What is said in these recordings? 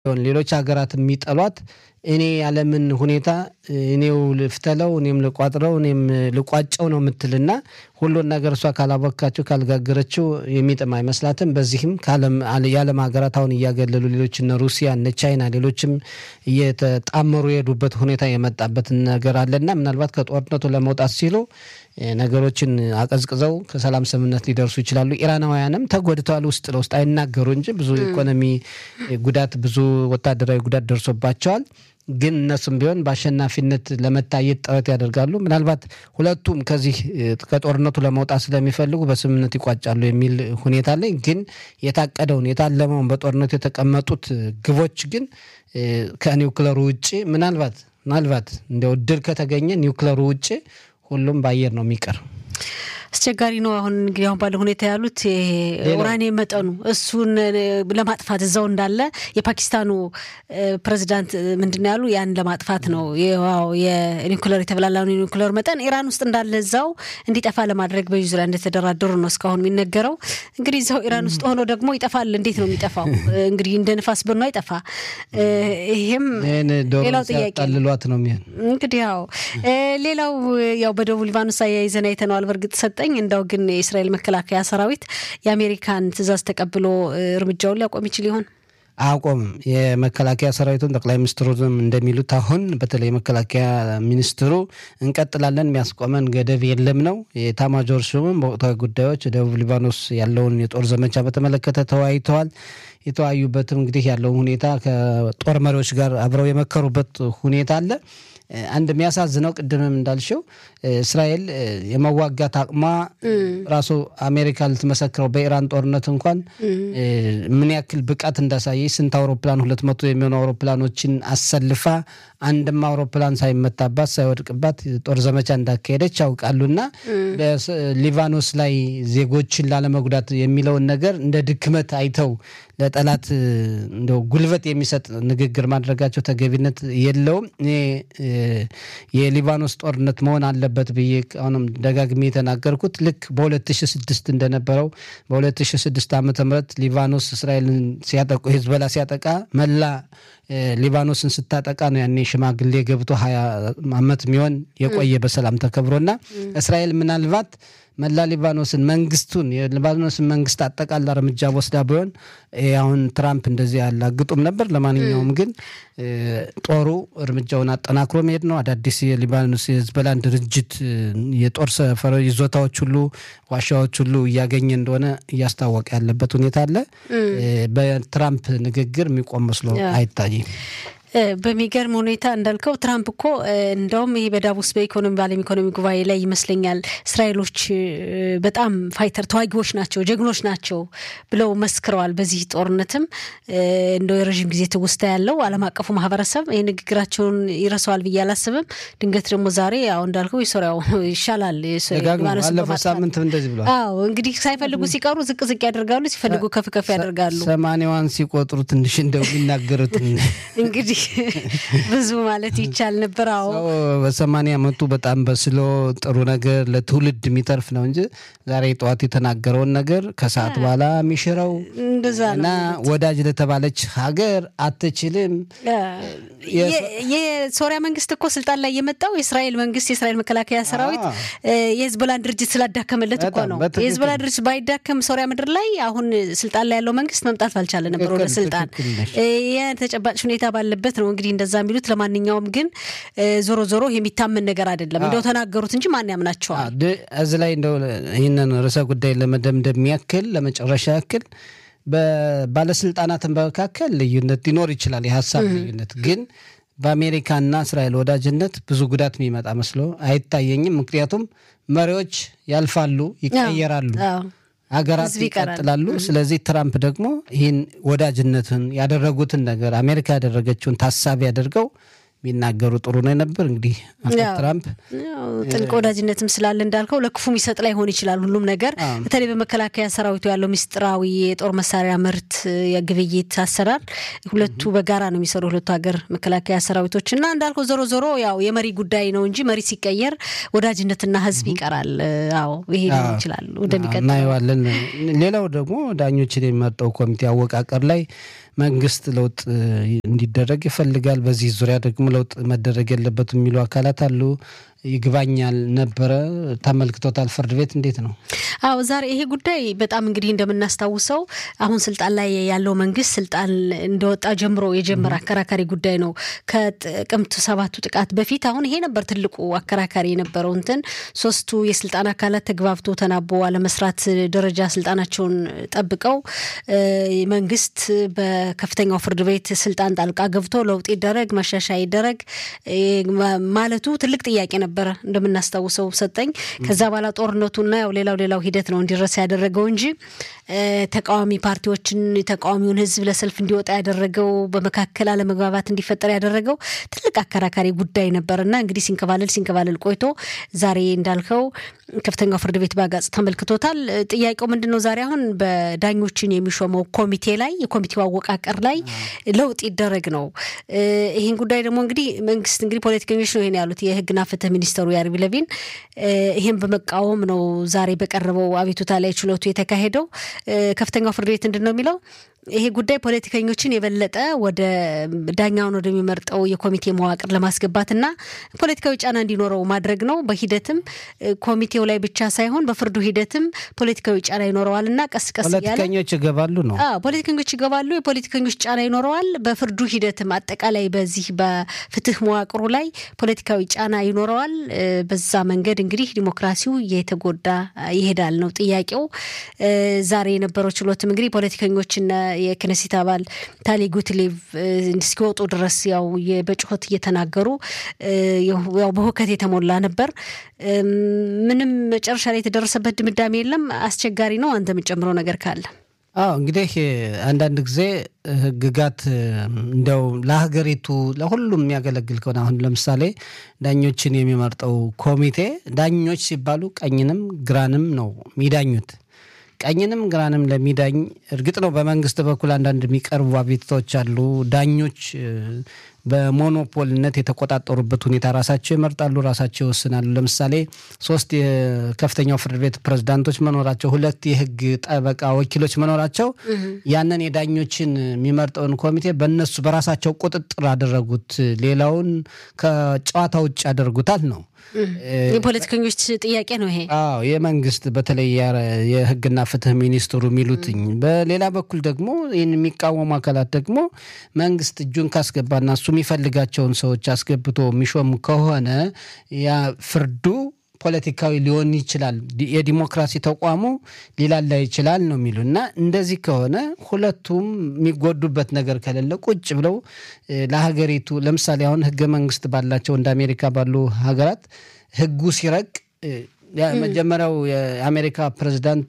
ሌሎች ሀገራት የሚጠሏት እኔ ያለምን ሁኔታ እኔው ልፍተለው እኔም ልቋጥረው እኔም ልቋጨው ነው የምትልና ሁሉን ነገር እሷ ካላቦካችው ካልጋገረችው የሚጥም አይመስላትም። በዚህም የዓለም ሀገራት አሁን እያገለሉ ሌሎች እነ ሩሲያ እነ ቻይና ሌሎችም እየተጣመሩ የሄዱበት ሁኔታ የመጣበት ነገር አለና ምናልባት ከጦርነቱ ለመውጣት ሲሉ ነገሮችን አቀዝቅዘው ከሰላም ስምምነት ሊደርሱ ይችላሉ። ኢራናውያንም ተጎድተዋል። ውስጥ ለውስጥ አይናገሩ እንጂ ብዙ ኢኮኖሚ ጉዳት፣ ብዙ ወታደራዊ ጉዳት ደርሶባቸዋል። ግን እነሱም ቢሆን በአሸናፊነት ለመታየት ጥረት ያደርጋሉ። ምናልባት ሁለቱም ከዚህ ከጦርነቱ ለመውጣት ስለሚፈልጉ በስምምነት ይቋጫሉ የሚል ሁኔታ ላይ ግን የታቀደውን የታለመውን በጦርነቱ የተቀመጡት ግቦች ግን ከኒውክለሩ ውጭ ምናልባት ምናልባት እንዲያው እድል ከተገኘ ኒውክለሩ ውጭ ሁሉም በአየር ነው የሚቀር። አስቸጋሪ ነው። አሁን እንግዲህ አሁን ባለው ሁኔታ ያሉት ኡራኒየም መጠኑ እሱን ለማጥፋት እዛው እንዳለ የፓኪስታኑ ፕሬዚዳንት ምንድን ያሉ ያን ለማጥፋት ነው የኒውክለር የተብላላውን የኒውክለር መጠን ኢራን ውስጥ እንዳለ እዛው እንዲጠፋ ለማድረግ በዚህ ዙሪያ እንደተደራደሩ ነው እስካሁን የሚነገረው። እንግዲህ እዛው ኢራን ውስጥ ሆኖ ደግሞ ይጠፋል። እንዴት ነው የሚጠፋው? እንግዲህ እንደ ንፋስ ብኖ አይጠፋ። ይሄም ሌላው ጥያቄ ልሏት ነው የሚሆን እንግዲህ ያው ሌላው ያው በደቡብ ሊባኖስ አያይዘን አይተነዋል። በእርግጥ ሰጠኝ እንደው ግን የእስራኤል መከላከያ ሰራዊት የአሜሪካን ትዕዛዝ ተቀብሎ እርምጃውን ሊያቆም ይችል ይሆን? አያቆምም። የመከላከያ ሰራዊቱን ጠቅላይ ሚኒስትሩም እንደሚሉት አሁን በተለይ የመከላከያ ሚኒስትሩ እንቀጥላለን፣ የሚያስቆመን ገደብ የለም ነው። የኤታማዦር ሹምም በወቅታዊ ጉዳዮች ደቡብ ሊባኖስ ያለውን የጦር ዘመቻ በተመለከተ ተወያይተዋል። የተወያዩበትም እንግዲህ ያለውን ሁኔታ ከጦር መሪዎች ጋር አብረው የመከሩበት ሁኔታ አለ። አንድ የሚያሳዝነው ቅድምም እንዳልሽው እስራኤል የመዋጋት አቅሟ ራሱ አሜሪካ ልትመሰክረው በኢራን ጦርነት እንኳን ምን ያክል ብቃት እንዳሳየች ስንት አውሮፕላን ሁለት መቶ የሚሆኑ አውሮፕላኖችን አሰልፋ አንድም አውሮፕላን ሳይመታባት ሳይወድቅባት ጦር ዘመቻ እንዳካሄደች ያውቃሉና በሊባኖስ ላይ ዜጎችን ላለመጉዳት የሚለውን ነገር እንደ ድክመት አይተው ለጠላት እንደው ጉልበት የሚሰጥ ንግግር ማድረጋቸው ተገቢነት የለውም። እኔ የሊባኖስ ጦርነት መሆን አለበት ብዬ አሁንም ደጋግሜ የተናገርኩት ልክ በ2006 እንደነበረው በ2006 ዓ ም ሊባኖስ እስራኤልን ሲያጠቁ ሂዝቦላ ሲያጠቃ መላ ሊባኖስን ስታጠቃ ነው ያኔ ሽማግሌ ገብቶ ሀያ ዓመት የሚሆን የቆየ በሰላም ተከብሮና እስራኤል ምናልባት መላ ሊባኖስን መንግስቱን የሊባኖስን መንግስት አጠቃላ እርምጃ ወስዳ ቢሆን አሁን ትራምፕ እንደዚህ ያላግጡም ነበር። ለማንኛውም ግን ጦሩ እርምጃውን አጠናክሮ መሄድ ነው። አዳዲስ የሊባኖስ የህዝበላን ድርጅት የጦር ሰፈር ይዞታዎች ሁሉ ዋሻዎች ሁሉ እያገኘ እንደሆነ እያስታወቀ ያለበት ሁኔታ አለ። በትራምፕ ንግግር የሚቆም መስሎ አይታይም። በሚገርም ሁኔታ እንዳልከው ትራምፕ እኮ እንደውም ይሄ በዳቮስ በኢኮኖሚ በዓለም ኢኮኖሚ ጉባኤ ላይ ይመስለኛል እስራኤሎች በጣም ፋይተር ተዋጊዎች ናቸው፣ ጀግኖች ናቸው ብለው መስክረዋል። በዚህ ጦርነትም እንደው የረዥም ጊዜ ትውስታ ያለው ዓለም አቀፉ ማህበረሰብ ይህ ንግግራቸውን ይረሳዋል ብዬ አላስብም። ድንገት ደግሞ ዛሬ አሁ እንዳልከው የሶሪያው ይሻላል። ሳምንት እንደዚህ ብሏል። አዎ እንግዲህ ሳይፈልጉ ሲቀሩ ዝቅ ዝቅ ያደርጋሉ፣ ሲፈልጉ ከፍ ከፍ ያደርጋሉ። ሰማንያዋን ሲቆጥሩ ትንሽ እንደው የሚናገሩትን እንግዲህ ብዙ ማለት ይቻል ነበር። አዎ በሰማንያ ዓመቱ በጣም በስሎ ጥሩ ነገር ለትውልድ የሚተርፍ ነው እንጂ ዛሬ ጠዋት የተናገረውን ነገር ከሰዓት በኋላ የሚሽረው እና ወዳጅ ለተባለች ሀገር አትችልም። የሶሪያ መንግስት እኮ ስልጣን ላይ የመጣው የእስራኤል መንግስት የእስራኤል መከላከያ ሰራዊት የህዝቦላን ድርጅት ስላዳከመለት እኮ ነው። የህዝቦላ ድርጅት ባይዳከም ሶሪያ ምድር ላይ አሁን ስልጣን ላይ ያለው መንግስት መምጣት ባልቻለ ነበር ወደ ስልጣን። ተጨባጭ ሁኔታ ባለበት ነው እንግዲህ እንደዛ የሚሉት። ለማንኛውም ግን ዞሮ ዞሮ የሚታመን ነገር አይደለም። እንደው ተናገሩት እንጂ ማን ያምናቸዋል? እዚህ ላይ እንደው ይህንን ርዕሰ ጉዳይ ለመደምደም ያክል ለመጨረሻ ያክል በባለስልጣናት መካከል ልዩነት ሊኖር ይችላል፣ የሀሳብ ልዩነት ግን በአሜሪካና እስራኤል ወዳጅነት ብዙ ጉዳት የሚመጣ መስሎ አይታየኝም። ምክንያቱም መሪዎች ያልፋሉ፣ ይቀየራሉ ሀገራት ይቀጥላሉ። ስለዚህ ትራምፕ ደግሞ ይህን ወዳጅነትን ያደረጉትን ነገር አሜሪካ ያደረገችውን ታሳቢ አድርገው ቢናገሩ ጥሩ ነው ነበር። እንግዲህ ትራምፕ ጥልቅ ወዳጅነትም ስላለ እንዳልከው ለክፉም ይሰጥ ላይሆን ይችላል ሁሉም ነገር። በተለይ በመከላከያ ሰራዊቱ ያለው ምስጢራዊ የጦር መሳሪያ ምርት የግብይት አሰራር ሁለቱ በጋራ ነው የሚሰሩ ሁለቱ ሀገር መከላከያ ሰራዊቶች እና እንዳልከው ዞሮ ዞሮ ያው የመሪ ጉዳይ ነው እንጂ መሪ ሲቀየር ወዳጅነትና ህዝብ ይቀራል። አዎ ይሄ ሊሆን ይችላል ወደሚቀጥለው እናየዋለን። ሌላው ደግሞ ዳኞችን የሚመርጠው ኮሚቴ አወቃቀር ላይ መንግስት ለውጥ እንዲደረግ ይፈልጋል። በዚህ ዙሪያ ደግሞ ለውጥ መደረግ የለበትም የሚሉ አካላት አሉ። ይግባኛል ነበረ ተመልክቶታል። ፍርድ ቤት እንዴት ነው? አዎ ዛሬ ይሄ ጉዳይ በጣም እንግዲህ እንደምናስታውሰው አሁን ስልጣን ላይ ያለው መንግስት ስልጣን እንደወጣ ጀምሮ የጀመረ አከራካሪ ጉዳይ ነው። ከጥቅምት ሰባቱ ጥቃት በፊት አሁን ይሄ ነበር ትልቁ አከራካሪ የነበረው እንትን ሶስቱ የስልጣን አካላት ተግባብቶ ተናቦ አለመስራት ደረጃ ስልጣናቸውን ጠብቀው መንግስት በከፍተኛው ፍርድ ቤት ስልጣን ጣልቃ ገብቶ ለውጥ ይደረግ ማሻሻያ ይደረግ ማለቱ ትልቅ ጥያቄ ነበር እንደምናስታውሰው ሰጠኝ። ከዛ በኋላ ጦርነቱና ያው ሌላው ሌላው ሂደት ነው እንዲረሳ ያደረገው እንጂ ተቃዋሚ ፓርቲዎችን ተቃዋሚውን ህዝብ ለሰልፍ እንዲወጣ ያደረገው በመካከል አለመግባባት እንዲፈጠር ያደረገው ትልቅ አከራካሪ ጉዳይ ነበርና እንግዲህ ሲንከባለል ሲንከባለል ቆይቶ ዛሬ እንዳልከው ከፍተኛው ፍርድ ቤት በአጋጽ ተመልክቶታል። ጥያቄው ምንድን ነው? ዛሬ አሁን በዳኞችን የሚሾመው ኮሚቴ ላይ የኮሚቴው አወቃቀር ላይ ለውጥ ይደረግ ነው። ይህን ጉዳይ ደግሞ እንግዲህ መንግስት እንግዲህ ፖለቲከኞች ነው ይሄን ያሉት የህግና ፍትህ ሚኒስተሩ ያሪፍ ለቪን ይህን በመቃወም ነው ዛሬ በቀረበው አቤቱታ ላይ ችሎቱ የተካሄደው። ከፍተኛው ፍርድ ቤት ምንድን ነው የሚለው ይሄ ጉዳይ ፖለቲከኞችን የበለጠ ወደ ዳኛውን ወደሚመርጠው የኮሚቴ መዋቅር ለማስገባትና ፖለቲካዊ ጫና እንዲኖረው ማድረግ ነው። በሂደትም ኮሚቴው ላይ ብቻ ሳይሆን በፍርዱ ሂደትም ፖለቲካዊ ጫና ይኖረዋል እና ቀስ ቀስ እያለ ፖለቲከኞች ይገባሉ ነው ፖለቲከኞች ይገባሉ። የፖለቲከኞች ጫና ይኖረዋል። በፍርዱ ሂደትም አጠቃላይ በዚህ በፍትህ መዋቅሩ ላይ ፖለቲካዊ ጫና ይኖረዋል። በዛ መንገድ እንግዲህ ዲሞክራሲው እየተጎዳ ይሄዳል ነው ጥያቄው። ዛሬ የነበረው ችሎትም እንግዲህ ፖለቲከኞችና የክነሴት አባል ታሊ ጉትሌቭ እስኪወጡ ድረስ ያው በጩኸት እየተናገሩ ያው በሁከት የተሞላ ነበር። ምንም መጨረሻ ላይ የተደረሰበት ድምዳሜ የለም። አስቸጋሪ ነው። አንተ የምጨምረው ነገር ካለ? አዎ እንግዲህ አንዳንድ ጊዜ ህግጋት እንደው ለሀገሪቱ ለሁሉም የሚያገለግል ከሆነ አሁን ለምሳሌ ዳኞችን የሚመርጠው ኮሚቴ ዳኞች ሲባሉ ቀኝንም ግራንም ነው የሚዳኙት ቀኝንም ግራንም ለሚዳኝ እርግጥ ነው በመንግስት በኩል አንዳንድ የሚቀርቡ አቤቱታዎች አሉ። ዳኞች በሞኖፖልነት የተቆጣጠሩበት ሁኔታ ራሳቸው ይመርጣሉ፣ ራሳቸው ይወስናሉ። ለምሳሌ ሶስት የከፍተኛው ፍርድ ቤት ፕሬዝዳንቶች መኖራቸው፣ ሁለት የህግ ጠበቃ ወኪሎች መኖራቸው ያንን የዳኞችን የሚመርጠውን ኮሚቴ በእነሱ በራሳቸው ቁጥጥር አደረጉት። ሌላውን ከጨዋታ ውጭ ያደርጉታል ነው የፖለቲከኞች ጥያቄ ነው ይሄ። አዎ የመንግስት በተለይ የህግና ፍትህ ሚኒስትሩ የሚሉትኝ። በሌላ በኩል ደግሞ ይህን የሚቃወሙ አካላት ደግሞ መንግስት እጁን ካስገባና እሱ የሚፈልጋቸውን ሰዎች አስገብቶ የሚሾም ከሆነ ያ ፍርዱ ፖለቲካዊ ሊሆን ይችላል፣ የዲሞክራሲ ተቋሙ ሊላላ ይችላል ነው የሚሉ እና እንደዚህ ከሆነ ሁለቱም የሚጎዱበት ነገር ከሌለ ቁጭ ብለው ለሀገሪቱ ለምሳሌ አሁን ህገ መንግስት ባላቸው እንደ አሜሪካ ባሉ ሀገራት ህጉ ሲረቅ መጀመሪያው የአሜሪካ ፕሬዝዳንት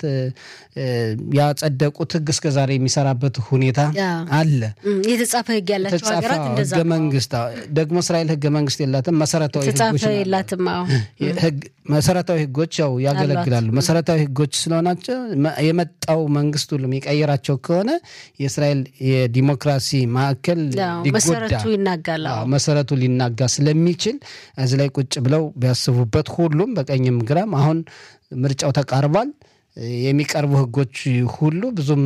ያጸደቁት ህግ እስከ ዛሬ የሚሰራበት ሁኔታ አለ። የተጻፈ ህግ ያላቸው ሀገራት እንደዛ ህገ መንግስት ደግሞ እስራኤል ህገ መንግስት የላትም። መሰረታዊ የተጻፈ የላትም። መሰረታዊ ህጎች ያው ያገለግላሉ። መሰረታዊ ህጎች ስለሆናቸው የመጣው መንግስት ሁሉ የሚቀይራቸው ከሆነ የእስራኤል የዲሞክራሲ ማዕከል መሰረቱ ይናጋል። መሰረቱ ሊናጋ ስለሚችል እዚህ ላይ ቁጭ ብለው ቢያስቡበት ሁሉም በቀኝም ግራም አሁን ምርጫው ተቃርቧል። የሚቀርቡ ህጎች ሁሉ ብዙም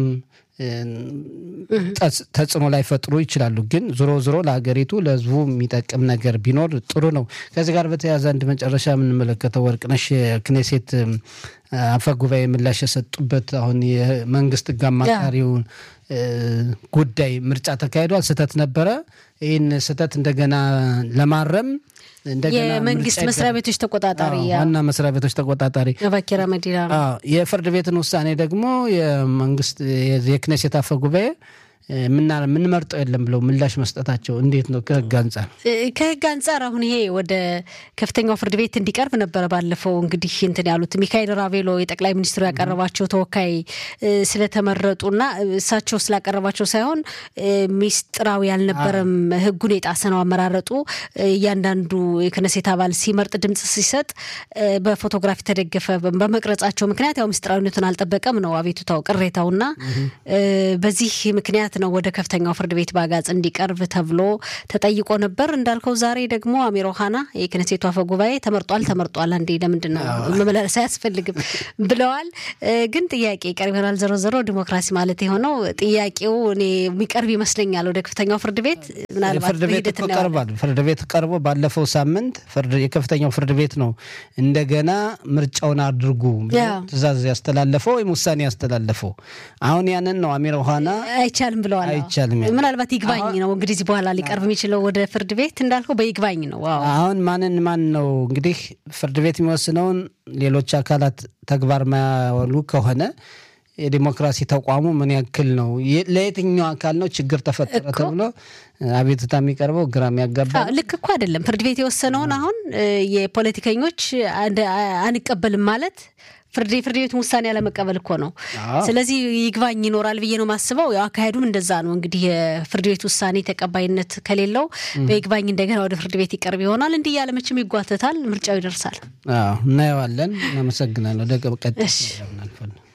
ተጽዕኖ ላይፈጥሩ ይችላሉ። ግን ዞሮ ዞሮ ለሀገሪቱ ለህዝቡ የሚጠቅም ነገር ቢኖር ጥሩ ነው። ከዚህ ጋር በተያያዘ አንድ መጨረሻ የምንመለከተው ወርቅነሽ የክኔሴት አፈ ጉባኤ ምላሽ የሰጡበት አሁን የመንግስት ህግ አማካሪውን ጉዳይ ምርጫ ተካሂዷል፣ ስህተት ነበረ። ይህን ስህተት እንደገና ለማረም የመንግስት መስሪያ ቤቶች ተቆጣጣሪ ዋና መስሪያ ቤቶች ተቆጣጣሪ ባኬራ መዲና የፍርድ ቤትን ውሳኔ ደግሞ የመንግስት የክኔሴት አፈ ጉባኤ የምንመርጠው የለም ብለው ምላሽ መስጠታቸው እንዴት ነው ከህግ አንጻር? ከህግ አንጻር አሁን ይሄ ወደ ከፍተኛው ፍርድ ቤት እንዲቀርብ ነበረ ባለፈው እንግዲህ እንትን ያሉት ሚካኤል ራቬሎ የጠቅላይ ሚኒስትሩ ያቀረባቸው ተወካይ ስለተመረጡና እሳቸው ስላቀረባቸው ሳይሆን ሚስጥራዊ ያልነበረም ህጉን የጣሰ ነው አመራረጡ። እያንዳንዱ የክነሴት አባል ሲመርጥ ድምጽ ሲሰጥ በፎቶግራፍ የተደገፈ በመቅረጻቸው ምክንያት ያው ሚስጥራዊነቱን አልጠበቀም ነው አቤቱታው ቅሬታውና በዚህ ምክንያት ነው ወደ ከፍተኛው ፍርድ ቤት በአጋጽ እንዲቀርብ ተብሎ ተጠይቆ ነበር። እንዳልከው ዛሬ ደግሞ አሚር ኦሃና የክነሴቱ አፈ ጉባኤ ተመርጧል ተመርጧል፣ አንዴ ለምንድን ነው መመላለስ አያስፈልግም ብለዋል። ግን ጥያቄ ይቀርብ ይሆናል። ዞሮ ዞሮ ዲሞክራሲ ማለት የሆነው ጥያቄው እኔ የሚቀርብ ይመስለኛል ወደ ከፍተኛው ፍርድ ቤት ምናልባት ፍርድ ቤት እኮ ቀርቧል። ፍርድ ቤት ቀርቦ ባለፈው ሳምንት የከፍተኛው ፍርድ ቤት ነው እንደገና ምርጫውን አድርጉ ትእዛዝ ያስተላለፈው ወይም ውሳኔ ያስተላለፈው። አሁን ያንን ነው አሚር ኦሃና አይቻልም ብለዋል። አይቻልም ምናልባት ይግባኝ ነው እንግዲህ በኋላ ሊቀርብ የሚችለው ወደ ፍርድ ቤት እንዳልከው በይግባኝ ነው። አሁን ማንን ማን ነው እንግዲህ ፍርድ ቤት የሚወስነውን ሌሎች አካላት ተግባር ማያወሉ ከሆነ የዲሞክራሲ ተቋሙ ምን ያክል ነው? ለየትኛው አካል ነው ችግር ተፈጠረ ተብሎ አቤቱታ የሚቀርበው ግራ የሚያጋባ ልክ እኮ አይደለም። ፍርድ ቤት የወሰነውን አሁን የፖለቲከኞች አንቀበልም ማለት ፍርድ ፍርድ ቤቱን ውሳኔ ያለመቀበል እኮ ነው። ስለዚህ ይግባኝ ይኖራል ብዬ ነው የማስበው። ያው አካሄዱም እንደዛ ነው። እንግዲህ የፍርድ ቤት ውሳኔ ተቀባይነት ከሌለው በይግባኝ እንደገና ወደ ፍርድ ቤት ይቀርብ ይሆናል። እንዲህ እያለ መቼም ይጓተታል፣ ምርጫው ይደርሳል። እናየዋለን። እናመሰግናለሁ። ወደ ቀጣይ